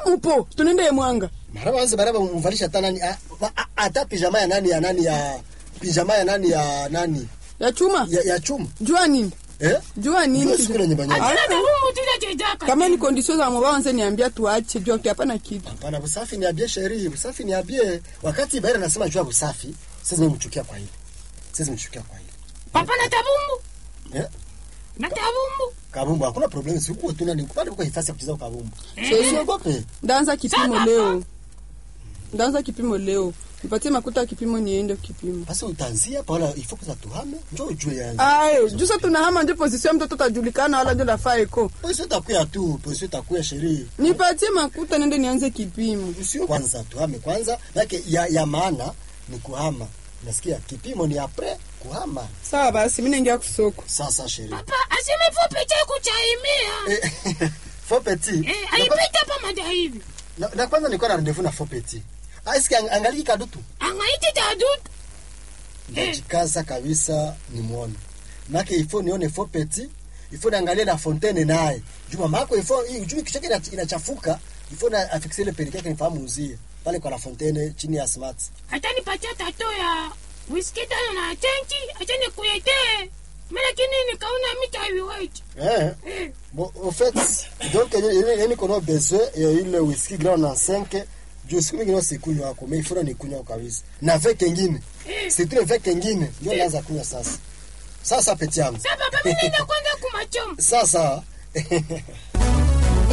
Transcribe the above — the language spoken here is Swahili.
upo tunende mwanga mara wanze baraba mvalisha hata nani a- a- hata pijama ya nani ya nani ya pijama ya nani ya nani ya chuma ya, ya chuma jua nini eh jua nini Ndio siku na nyumba nyumba. Ah, Tuna tabumu tunachezaka. kama ni kondisio za mwa wanze niambia tuache jua hapana kitu Hapana, busafi ni abie sheri, busafi ni abie. Wakati Baira anasema juu ya busafi, sasa nimemchukia kwa hili. Sasa nimemchukia kwa hili. Papa na tabumu. Eh? Na tabumu. Kabumbu hakuna problem, si huko tuna ni kupata kwa hifasi ya kucheza kwa kabumbu. Sasa- Usiogope. ndaanza kipimo Sasa, leo ndaanza kipimo leo nipatie makuta ya kipimo niende kipimo Basi utaanzia pala ifo kuza tuhame, njoo ujue yangu. ayo jusa tunahama ndio position mtoto tajulikana wala ndio lafaa eko Posio takuya tu, posio takuya sheri. nipatie makuta nende nianze kipimo Usio kwanza tuhame kwanza, yake ya, ya maana ni kuhama. Nasikia kipimo ni apre kuhama. sawa basi mimi naingia kusoko Sasa sheri. Papa aseme fupi cha kuchaimia. Eh, Faux petit. Eh, alipita pa mada hivi. Na, na kwanza nilikuwa na rendezvous na faux petit. Aisikia angaliki kadutu. Angaiti tadutu. najikaza kabisa nimwone make ifo nione fo petit ifo niangalie na fontaine naye juma mako ifo hii ujui kichwa chake ina- inachafuka ifo na afikise ile perike yake nifahamu uzie pale kwa la fontaine chini ya smart Hata nipatia tato ya whisky tano na chenchi. Acha nikuletee. Mimi lakini nikaona mita heavyweight. eh Eh. bon au fait donc yeye yeye kono besoin ya ile whisky grand na 5 juu siku mingine sikunywa wako mais ifo ni kunywa kabisa na vek kengine si tu vek kengine ndio naanza kunywa sasa sasa peti yangu Sasa papa mimi nenda kwanza kumachoma. sasa